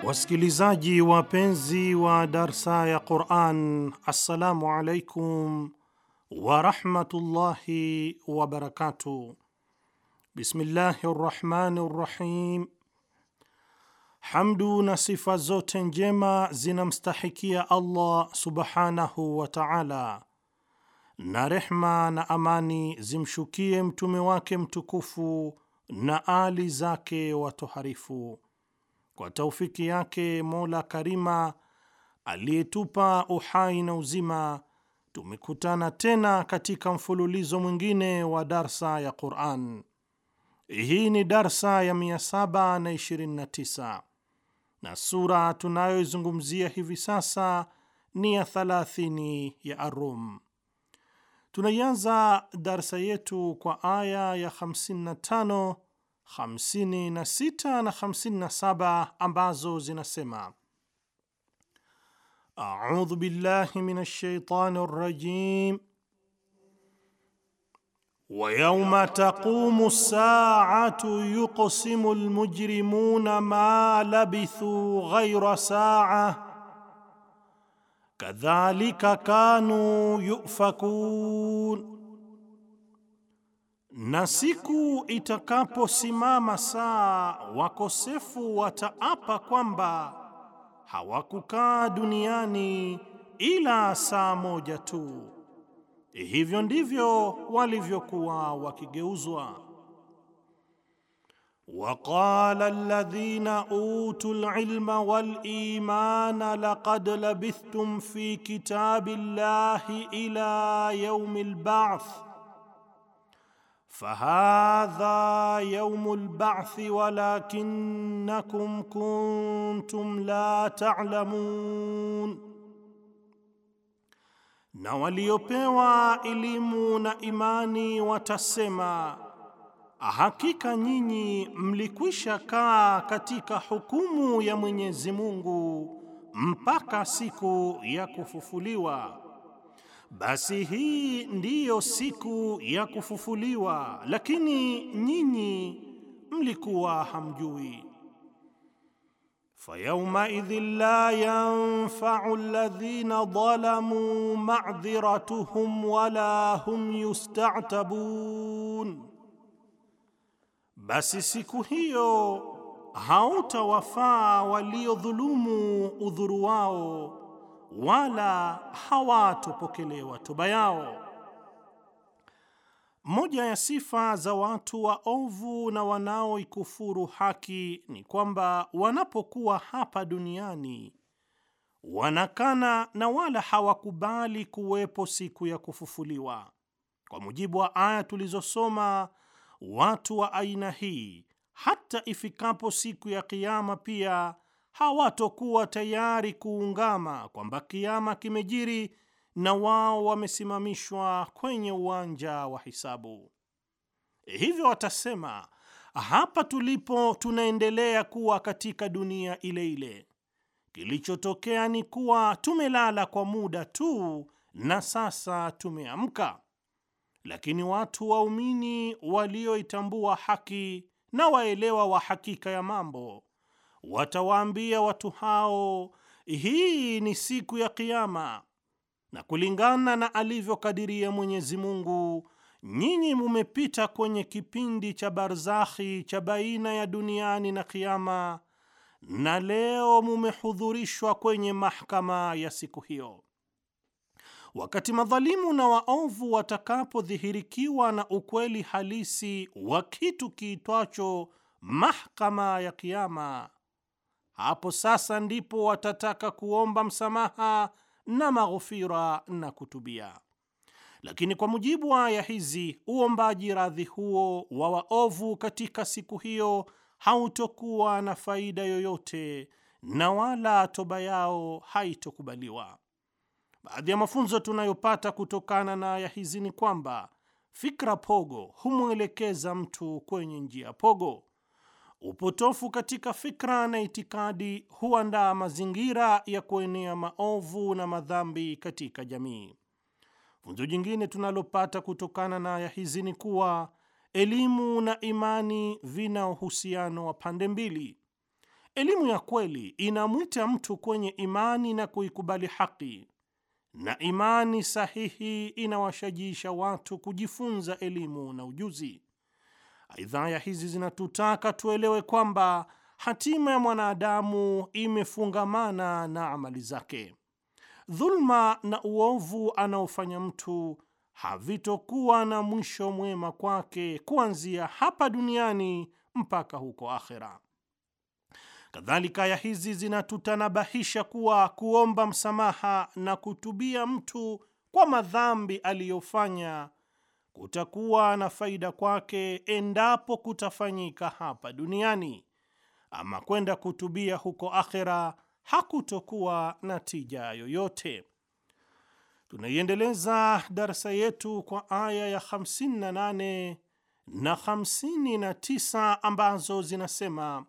Wasikilizaji wapenzi wa darsa ya Quran, assalamu alaikum warahmatullahi wabarakatuh. Bismillahi rrahmani rrahim. Hamdu na sifa zote njema zinamstahikia Allah subhanahu wa taala, na rehma na amani zimshukie mtume wake mtukufu na ali zake watoharifu. Kwa taufiki yake Mola Karima aliyetupa uhai na uzima, tumekutana tena katika mfululizo mwingine wa darsa ya Quran. Hii ni darsa ya 729 na sura tunayoizungumzia hivi sasa ni ya 30 ya Arum. Tunaianza darsa yetu kwa aya ya 55 56 na 57 ambazo zinasema: audhu billahi minash shaitani rrajim wa yawma taqumu ssaatu yuqsimu almujrimuna ma labithu ghayra saa kadhalika kanu yufakun na siku itakaposimama saa, wakosefu wataapa kwamba hawakukaa duniani ila saa moja tu. Hivyo ndivyo walivyokuwa wakigeuzwa. Waqala alladhina utul ilma wal imana laqad labithtum fi kitabi llahi ila yaumi lbath fahadha yaumu lbathi walakinnakum kuntum la ta'lamun, na waliopewa elimu na imani watasema, hakika nyinyi mlikwisha kaa katika hukumu ya Mwenyezi Mungu mpaka siku ya kufufuliwa. Basi hii ndiyo siku ya kufufuliwa, lakini nyinyi mlikuwa hamjui. Fayaumaidhin la yanfau alladhina dhalamu ma'dhiratuhum wala hum yustatabun, basi siku hiyo hautawafaa waliodhulumu udhuru wao wala hawatopokelewa toba yao. Moja ya sifa za watu waovu na wanaoikufuru haki ni kwamba wanapokuwa hapa duniani wanakana na wala hawakubali kuwepo siku ya kufufuliwa. Kwa mujibu wa aya tulizosoma, watu wa aina hii hata ifikapo siku ya Kiyama pia hawatokuwa tayari kuungama kwamba kiama kimejiri na wao wamesimamishwa kwenye uwanja wa hisabu. Hivyo watasema, hapa tulipo tunaendelea kuwa katika dunia ile ile. Kilichotokea ni kuwa tumelala kwa muda tu na sasa tumeamka. Lakini watu waumini walioitambua haki na waelewa wa hakika ya mambo watawaambia watu hao, hii ni siku ya Kiyama, na kulingana na alivyokadiria Mwenyezi Mungu, nyinyi mumepita kwenye kipindi cha barzakhi cha baina ya duniani na Kiyama, na leo mumehudhurishwa kwenye mahakama ya siku hiyo. Wakati madhalimu na waovu watakapodhihirikiwa na ukweli halisi wa kitu kiitwacho mahakama ya Kiyama, hapo sasa ndipo watataka kuomba msamaha na maghfira na kutubia. Lakini kwa mujibu wa aya hizi, uombaji radhi huo wa waovu katika siku hiyo hautokuwa na faida yoyote na wala toba yao haitokubaliwa. Baadhi ya mafunzo tunayopata kutokana na aya hizi ni kwamba fikra pogo humwelekeza mtu kwenye njia pogo. Upotofu katika fikra na itikadi huandaa mazingira ya kuenea maovu na madhambi katika jamii. Funzo jingine tunalopata kutokana na aya hizi ni kuwa elimu na imani vina uhusiano wa pande mbili. Elimu ya kweli inamwita mtu kwenye imani na kuikubali haki, na imani sahihi inawashajiisha watu kujifunza elimu na ujuzi. Aidha, aya hizi zinatutaka tuelewe kwamba hatima ya mwanadamu imefungamana na amali zake. Dhulma na uovu anaofanya mtu havitokuwa na mwisho mwema kwake kuanzia hapa duniani mpaka huko akhera. Kadhalika, aya hizi zinatutanabahisha kuwa kuomba msamaha na kutubia mtu kwa madhambi aliyofanya kutakuwa na faida kwake endapo kutafanyika hapa duniani, ama kwenda kutubia huko akhera hakutokuwa na tija yoyote. Tunaiendeleza darsa yetu kwa aya ya 58 na 59 ambazo zinasema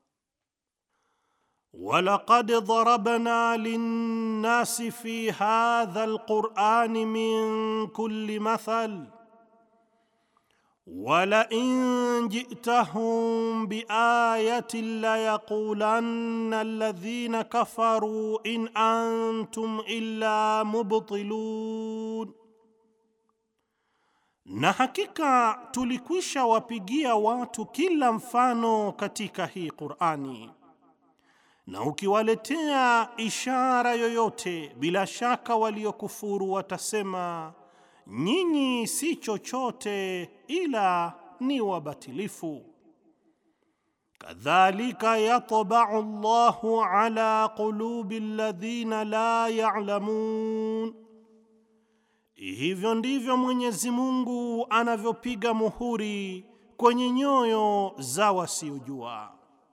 walaqad darabna linnasi fi hadha alqurani min kulli mathal walain jitahum biayatin layaqulanna alladhina kafaru in antum illa mubtilun, na hakika tulikwisha wapigia watu kila mfano katika hii Qur'ani, na ukiwaletea ishara yoyote, bila shaka waliokufuru watasema nyinyi si chochote ila ni wabatilifu. Kadhalika yatba'u Allahu ala qulubi alladhina la ya'lamun, hivyo ndivyo Mwenyezi Mungu anavyopiga muhuri kwenye nyoyo za wasiojua.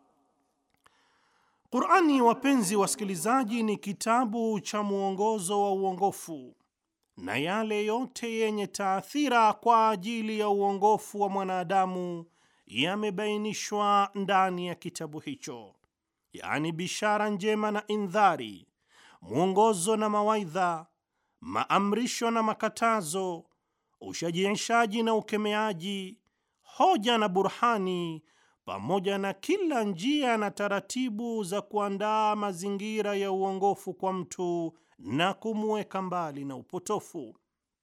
Qur'ani, wapenzi wasikilizaji, ni kitabu cha mwongozo wa uongofu na yale yote yenye taathira kwa ajili ya uongofu wa mwanadamu yamebainishwa ndani ya kitabu hicho, yaani bishara njema na indhari, mwongozo na mawaidha, maamrisho na makatazo, ushajiishaji na ukemeaji, hoja na burhani, pamoja na kila njia na taratibu za kuandaa mazingira ya uongofu kwa mtu na kumweka mbali na upotofu.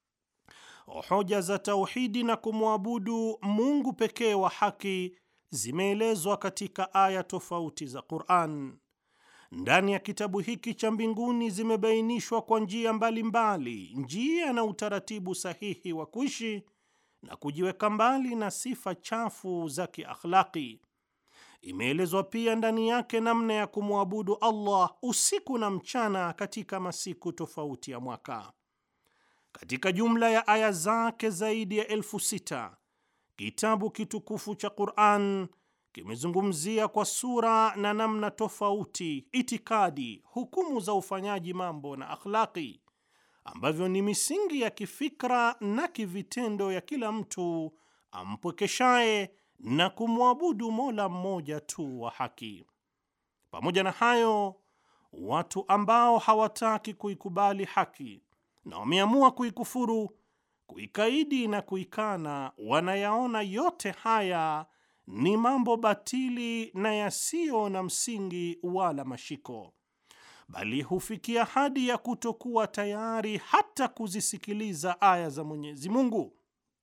Hoja za tauhidi na kumwabudu Mungu pekee wa haki zimeelezwa katika aya tofauti za Qur'an. Ndani ya kitabu hiki cha mbinguni zimebainishwa kwa njia mbalimbali njia na utaratibu sahihi wa kuishi na kujiweka mbali na sifa chafu za kiakhlaki. Imeelezwa pia ndani yake namna ya kumwabudu Allah usiku na mchana katika masiku tofauti ya mwaka. Katika jumla ya aya zake zaidi ya elfu sita kitabu kitukufu cha Qur'an kimezungumzia kwa sura na namna tofauti itikadi, hukumu za ufanyaji mambo na akhlaqi, ambavyo ni misingi ya kifikra na kivitendo ya kila mtu ampwekeshaye na kumwabudu Mola mmoja tu wa haki. Pamoja na hayo, watu ambao hawataki kuikubali haki na wameamua kuikufuru, kuikaidi na kuikana, wanayaona yote haya ni mambo batili na yasiyo na msingi wala mashiko, bali hufikia hadi ya kutokuwa tayari hata kuzisikiliza aya za Mwenyezi Mungu.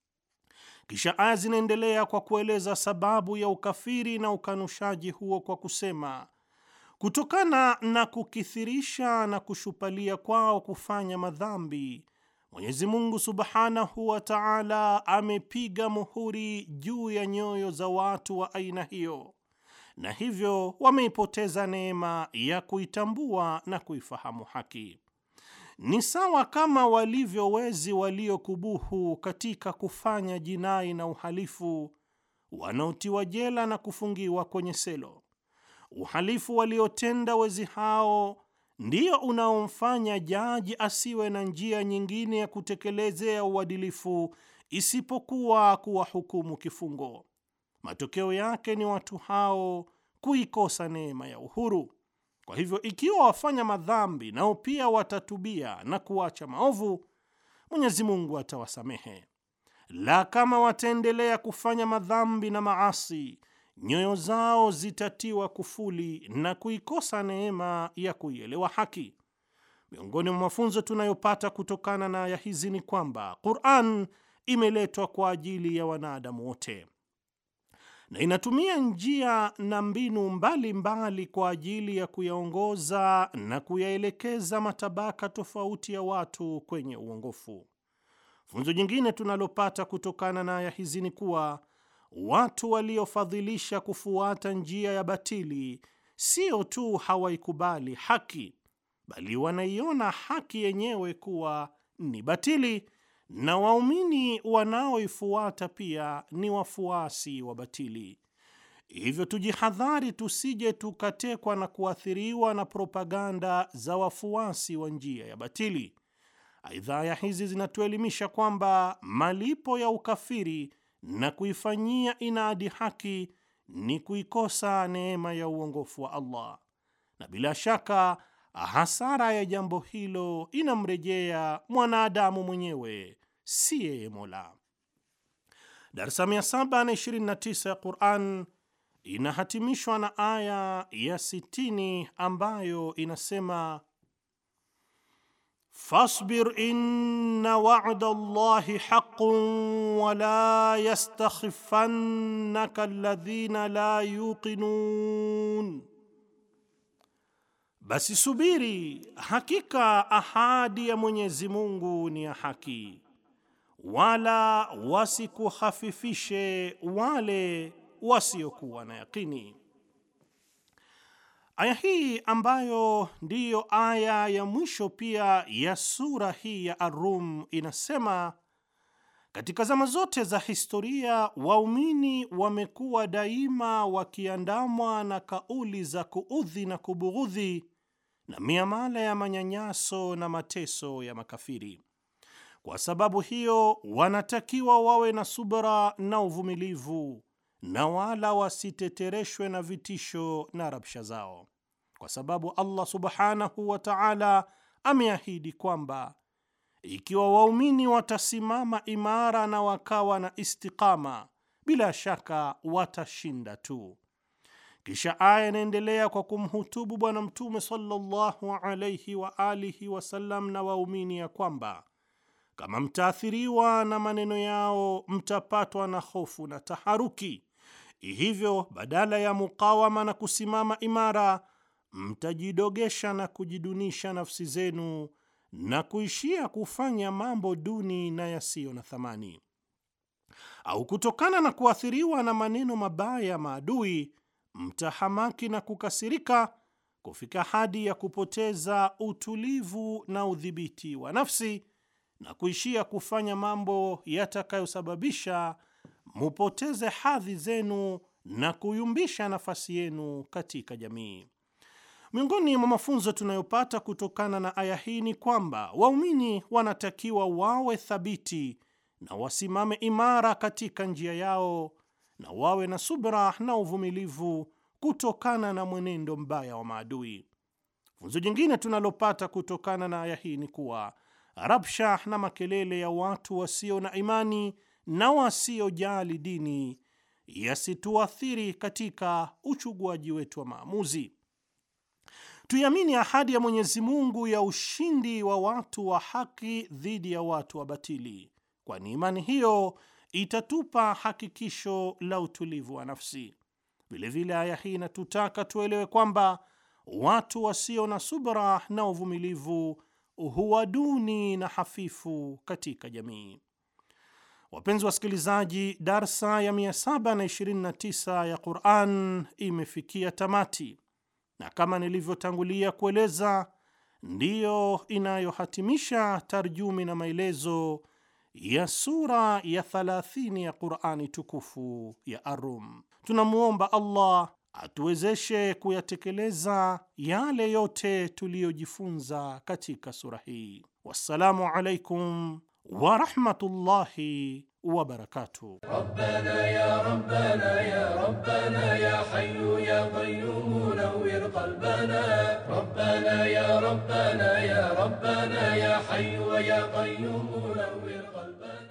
Kisha aya zinaendelea kwa kueleza sababu ya ukafiri na ukanushaji huo kwa kusema, kutokana na kukithirisha na kushupalia kwao kufanya madhambi, Mwenyezi Mungu Subhanahu wa Ta'ala amepiga muhuri juu ya nyoyo za watu wa aina hiyo, na hivyo wameipoteza neema ya kuitambua na kuifahamu haki. Ni sawa kama walivyo wezi waliokubuhu katika kufanya jinai na uhalifu, wanaotiwa jela na kufungiwa kwenye selo. Uhalifu waliotenda wezi hao ndio unaomfanya jaji asiwe na njia nyingine ya kutekelezea uadilifu isipokuwa kuwahukumu kifungo. Matokeo yake ni watu hao kuikosa neema ya uhuru. Kwa hivyo ikiwa wafanya madhambi nao pia watatubia na kuacha maovu, Mwenyezi Mungu atawasamehe. La kama wataendelea kufanya madhambi na maasi nyoyo zao zitatiwa kufuli na kuikosa neema ya kuielewa haki. Miongoni mwa mafunzo tunayopata kutokana na aya hizi ni kwamba Qur'an imeletwa kwa ajili ya wanadamu wote na inatumia njia na mbinu mbalimbali mbali kwa ajili ya kuyaongoza na kuyaelekeza matabaka tofauti ya watu kwenye uongofu. Funzo jingine tunalopata kutokana na aya hizi ni kuwa watu waliofadhilisha kufuata njia ya batili sio tu hawaikubali haki, bali wanaiona haki yenyewe kuwa ni batili na waumini wanaoifuata pia ni wafuasi wa batili. Hivyo tujihadhari, tusije tukatekwa na kuathiriwa na propaganda za wafuasi wa njia ya batili. Aidha, aya hizi zinatuelimisha kwamba malipo ya ukafiri na kuifanyia inadi haki ni kuikosa neema ya uongofu wa Allah, na bila shaka hasara ya jambo hilo inamrejea mwanadamu mwenyewe, si yeye Mola. Darsa 729 ya Quran inahatimishwa na aya ya 60 ambayo inasema Fasbir inna wa'da Allahi haqqun wa la yastakhifannaka alladhina la yuqinun, basi subiri, hakika ahadi ya Mwenyezi Mungu ni ya haki, wala wasikuhafifishe wale wasiokuwa na yakini. Aya hii ambayo ndiyo aya ya mwisho pia ya sura hii ya Ar-Rum inasema katika zama zote za historia waumini wamekuwa daima wakiandamwa na kauli za kuudhi na kubughudhi na miamala ya manyanyaso na mateso ya makafiri. Kwa sababu hiyo, wanatakiwa wawe na subra na uvumilivu na wala wasitetereshwe na vitisho na rabsha zao, kwa sababu Allah subhanahu wa ta'ala ameahidi kwamba ikiwa waumini watasimama imara na wakawa na istiqama, bila shaka watashinda tu. Kisha aya inaendelea kwa kumhutubu Bwana Mtume sallallahu alayhi wa alihi wasallam na waumini ya kwamba kama mtaathiriwa na maneno yao mtapatwa na hofu na taharuki. Hivyo badala ya mukawama na kusimama imara, mtajidogesha na kujidunisha nafsi zenu na kuishia kufanya mambo duni na yasiyo na thamani, au kutokana na kuathiriwa na maneno mabaya ya maadui, mtahamaki na kukasirika kufika hadi ya kupoteza utulivu na udhibiti wa nafsi na kuishia kufanya mambo yatakayosababisha mupoteze hadhi zenu na kuyumbisha nafasi yenu katika jamii. Miongoni mwa mafunzo tunayopata kutokana na aya hii ni kwamba waumini wanatakiwa wawe thabiti na wasimame imara katika njia yao na wawe na subra na uvumilivu kutokana na mwenendo mbaya wa maadui. Funzo jingine tunalopata kutokana na aya hii ni kuwa rabsha na makelele ya watu wasio na imani na wasiojali dini yasituathiri katika uchuguaji wetu wa maamuzi. Tuiamini ahadi ya Mwenyezi Mungu ya ushindi wa watu wa haki dhidi ya watu wa batili, kwani imani hiyo itatupa hakikisho la utulivu wa nafsi. Vilevile aya hii inatutaka tuelewe kwamba watu wasio na subra na uvumilivu huwa duni na hafifu katika jamii. Wapenzi wasikilizaji, darsa ya 729 ya Quran imefikia tamati, na kama nilivyotangulia kueleza, ndiyo inayohatimisha tarjumi na maelezo ya sura ya 30 ya Qurani tukufu ya Ar-Rum. Tunamwomba Allah atuwezeshe kuyatekeleza yale yote tuliyojifunza katika sura hii. Wassalamu alaikum wa rahmatullahi wa barakatuh. ربنا يا ربنا يا ربنا يا حي يا قيوم نور قلبنا ربنا يا ربنا يا ربنا يا حي يا قيوم نور قلبنا